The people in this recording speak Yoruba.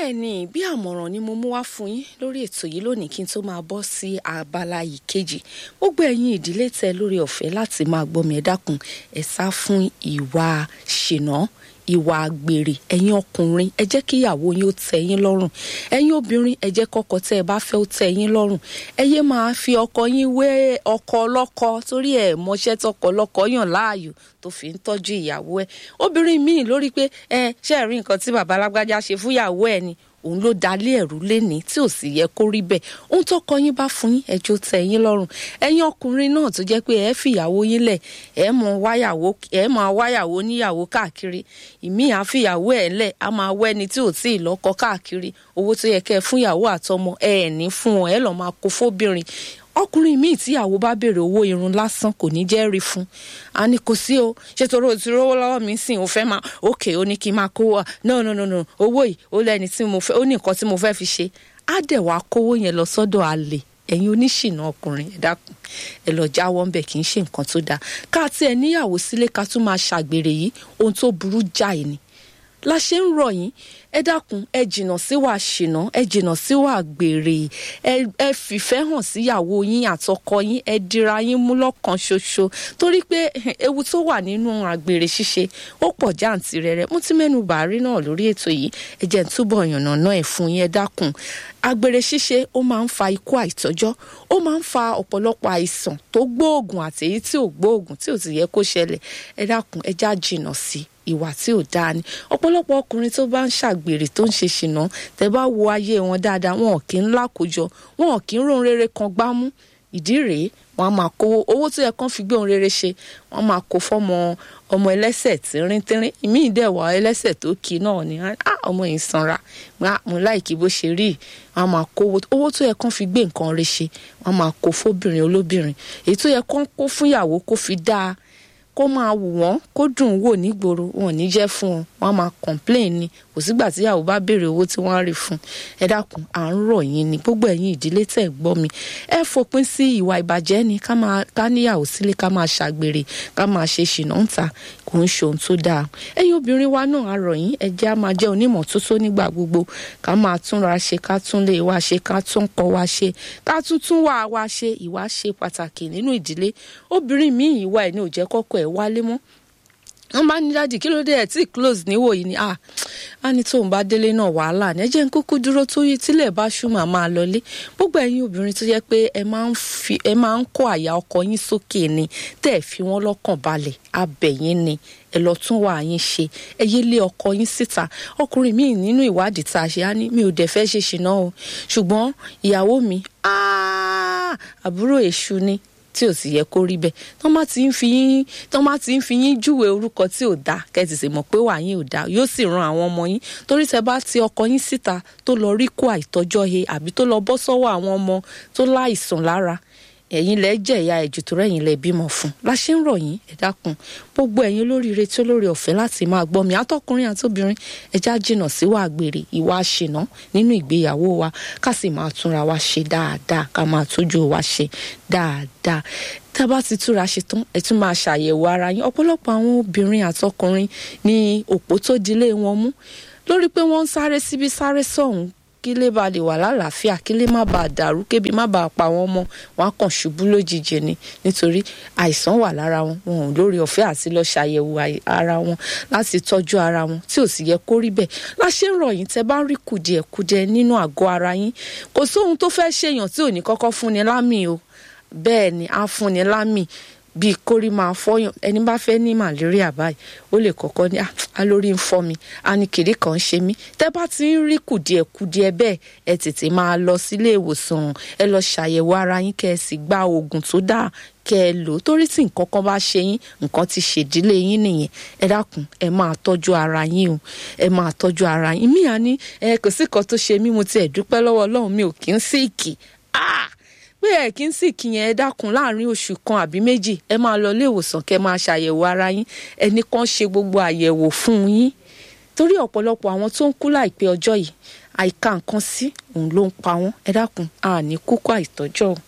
bẹ́ẹ̀ ni bí àmọ̀ràn ni mo mú wá fún yín lórí ètò yìí lónìí kí n tó máa bọ́ sí abala yìí kejì gbogbo ẹ̀yin ìdílé tẹ lórí ọ̀fẹ́ láti máa gbọ́ mi ẹ dákun ẹ sá fún ìwà ṣìnà ìwà àgbèrè ẹ̀yin ọkùnrin ẹ jẹ́ kí ìyàwó yín ó tẹ́ yín lọ́rùn ẹ̀yin obìnrin ẹ jẹ́ kọ́kọ tẹ́ ẹ bá fẹ́ ó tẹ́ yín lọ́rùn ẹ yé máa fi ọkọ yín wé ọkọ ọlọ́kọ torí ẹ̀ mọṣẹ́ tọkọ ọlọ́kọ yàn láàyò tó fi ń tọ́jú ìyàwó ẹ̀ obìnrin míì lórí pé ẹ ṣe rí nǹkan tí bàbá alágbájá ṣe fún ìyàwó ẹ̀ ni òun ló dalé ẹ̀rú lénìí tí ò sì yẹ kó rí bẹ́ẹ̀ ohun tọkọ yín bá fún yín ẹjọ́ tẹ́ yín lọ́rùn ẹ̀yin ọkùnrin náà tó jẹ́ pé ẹ fìyàwó yín lẹ̀ ẹ mọ wáyàwó ẹ máa wáyàwó níyàwó káàkiri ìmíì á fìyàwó ẹ̀ lẹ̀ á máa wẹ́ni tí ò tí ì lọ́kọ káàkiri owó tó yẹ kẹ́ ẹ fún ìyàwó àtọmọ ẹ ẹ̀ ní fún ọ ẹ lọ́ọ́ máa kó fóbìnrin ọkùnrin míì tíyàwó bá béèrè owó irun lásán kò ní jẹ́ rí fún a ní kò sí o ṣé torí o ti rówó lọ́wọ́ mi sìn o fẹ́ máa òkè ó ní kí n máa kówó wa no no no no owó yìí ó lẹ́ni tí mo fẹ́ ó ní nǹkan tí mo fẹ́ fi ṣe á dẹ̀ wá kówó yẹn lọ sọ́dọ̀ àlè ẹ̀yin oníṣìnà ọkùnrin ẹ dákun ẹ lọ jáwọ́ ń bẹ̀ kì í ṣe nǹkan tó dáa ká tí ẹ níyàwó sílé ká tún máa ṣàgbèrè yìí ohun tó burú jáì ni la ṣe ń rọ̀ yín ẹ dákun ẹ jìnnà síwà ṣìnà ẹ jìnnà síwà gbèrè ẹ ẹ fìfẹ́ hàn síyàwó yín àtọkọ yín ẹ dira yín mú lọ́kàn ṣoṣo torí pé ewu tó wà nínú àgbèrè ṣíṣe ó pọ̀ jàǹtìrẹrẹ mo ti mẹ́nu bàárí náà lórí ètò yìí ẹ jẹ́ n túbọ̀ yànnàná ẹ̀ fún yín ẹ dákun àgbèrè ṣíṣe ó máa ń fa ikú àìtọ́jọ́ ó máa ń fa ọ̀pọ̀lọpọ̀ àìsàn tó gbóògùn àti èyí tí ò gbóògùn tí ò sì yẹ kó ṣẹlẹ̀ ẹ dákun ẹ já jìnnà sí ìwà tí ò dáa ni ọ̀pọ̀lọpọ̀ ọkùnrin tó bá ń ṣàgbèrè tó ń ṣe ṣìnà tẹ́ bá wo ayé wọn dáadáa wọn ò kí ń lákòjọ wọn ò kí ń ròhun rere kan gbámú ìdí rèé wọn a máa kówó owó tó yẹ kán fi gbé ohun rere ṣe wọn máa kó fọmọ ọmọ ẹlẹ́sẹ̀ tínríntírín ìmí ìdẹwà ẹlẹ́sẹ̀ tó kì í náà ni ọmọ yìí sanra mo láìkí bó ṣe rí wọn máa kówó owó tó yẹ kán fi gbé nǹkan rẹ̀ ṣe wọn máa kó fóbìnrin olóbìnrin èyí tó yẹ kán kó fúnyàwó kó fi dáa kó máa wù wọ́n kó dùn wò nígboro wọn ò ní jẹ́ fún wọn wọn á máa complain ni kò sígbà tíyàwó bá béèrè owó tí wọ́n á rí fún ẹ dákun à ń rọ̀ yín ni gbogbo ẹ̀yin ìdílé tẹ̀ gbọ́ mi ẹ fòpin sí ìwà ìbàjẹ́ ni ká máa ká níyàwó sílé ká máa ṣàgbèrè ká máa ṣe ṣìnà ń ta kò ń ṣe ohun tó dáa ẹ̀yin obìnrin wa náà a rọ̀ yín ẹ jẹ́ á máa jẹ́ onímọ̀ tótó nígbà gbogbo ká máa túnra ṣe ká tún lè wá ṣe ká tún kọ́ wa ṣe ká tún tún wà wá ṣe ìwà ṣe pàtàkì nínú ìdílé obìnrin míì ìwà ẹ̀ ní ò jẹ́ kọ́kọ́ ẹ̀ wálé mọ́ wọ́n bá ní dájú kí ló dé ẹ̀ tí close níwò yìí ni ah á ní tóun bá délé náà wàhálà ní ẹ jẹ́ ń kúkú dúró tó yí tílẹ̀ bá ṣùmọ̀ máa lọlé gbogbo ẹ̀yin obìnrin tó yẹ pé ẹ máa ń fi ẹ máa ń kó àyà ọkọ yín sókè ni tẹ́ ẹ fi wọ́n lọ́kàn balẹ̀ abẹ̀yìn ni ẹ lọ tún wà yín ṣe ẹ yé lé ọkọ yín síta ọkùnrin míì nínú ìwádìí tá a ṣe á ní mi ò dẹ̀ fẹ́ ṣe ṣìnà o ṣùgbọ́n ìyàwó mi àbúrò èṣù ni tí ò sì yẹ kó rí bẹ́ẹ̀ tán bá ti ń fi yín tán bá ti ń fi yín júwe orúkọ tí ò dáa kẹ́tì sì mọ̀ pé wà yín ò dáa yóò sì ran àwọn ọmọ yín torí tẹ bá ti ọkọ yín síta tó lọ rí kó àìtọ́jọ́ he àbí tó lọ bọ́ sọ́wọ́ àwọn ọmọ tó láìsàn lára ẹ̀yin lẹ jẹ̀yà ẹ̀jù tó rẹ̀yìn lẹ bímọ fún la ṣe ń rọ̀ yín ẹ dákun gbogbo ẹ̀yin olóríire tí olórí ọ̀fẹ́ láti máa gbọ́ mi àtọkùnrin àtobìnrin ẹja jìnnà síwà àgbèrè ìwà àṣìná nínú ìgbéyàwó wa ká sì máa túnra wa ṣe dáadáa ká máa tójú wa ṣe dáadáa tá a bá ti túra ṣe tán ẹ tún máa ṣàyẹ̀wò ara yín ọ̀pọ̀lọpọ̀ àwọn obìnrin àtọkùnrin ní òpó tó dilé wọn mú lórí pé wọ́n ń sáré síbi sáré sọ̀hún kí lè bá lè wà lálàáfíà kí lè má bàa dàrú kébi má bàa pa wọn mọ́ wọn á kàn ṣubú lójijì ni nítorí àìsàn wà lára wọn wọn ò lórí ọ̀fẹ́ àti lọ ṣàyẹ̀wò ara wọn láti tọ́jú ara wọn tí ò sì yẹ kó rí bẹ́ẹ̀ láṣẹ ń rọ̀ yín tẹ́ bá ń rí kùdìẹ̀kudiẹ nínú àgọ́ ara yín kò sóhun tó fẹ́ ṣèyàn tí ò ní kọ́kọ́ fúnni lámì o bẹ́ẹ̀ ni á fúnni lámì bíi kórí máa fọyàn ẹni bá fẹ́ ní màlẹ́ríà báyìí ó lè kọ́kọ́ ní alórí ń fọ́ mi a ní kiri kan ń ṣe mí tẹ́ bá ti ń rí kùdìẹ̀kudiẹ bẹ́ẹ̀ ẹ tètè máa lọ sílé ìwòsàn ẹ lọ ṣàyẹ̀wò ara yín kẹ́ ẹ sì gba oògùn tó dáa kẹ́ ẹ lò torí tí nǹkan kan bá ṣe yín nǹkan ti ṣèdílé yín nìyẹn ẹ dákun ẹ máa tọ́jú ara yín o ẹ máa tọ́jú ara yín mí à ní ẹ kò sí kan tó ṣe mí mo tiẹ̀ dúpẹ́ lọ́wọ́ Ọlọ́run mi ò kí ń síìkì ah pé ẹ kí n sì kíyẹn ẹ dákun láàrin oṣù kan àbí méjì ẹ máa lọ ilé ìwòsàn kẹ́ máa ṣàyẹ̀wò ara yín ẹnì kan ṣe gbogbo àyẹ̀wò fún yín torí ọ̀pọ̀lọpọ̀ àwọn tó ń kú láìpẹ́ ọjọ́ yìí àìka nǹkan sí òun ló ń pa wọ́n ẹ dákun àní kúkú àìtọ́jọ́ o.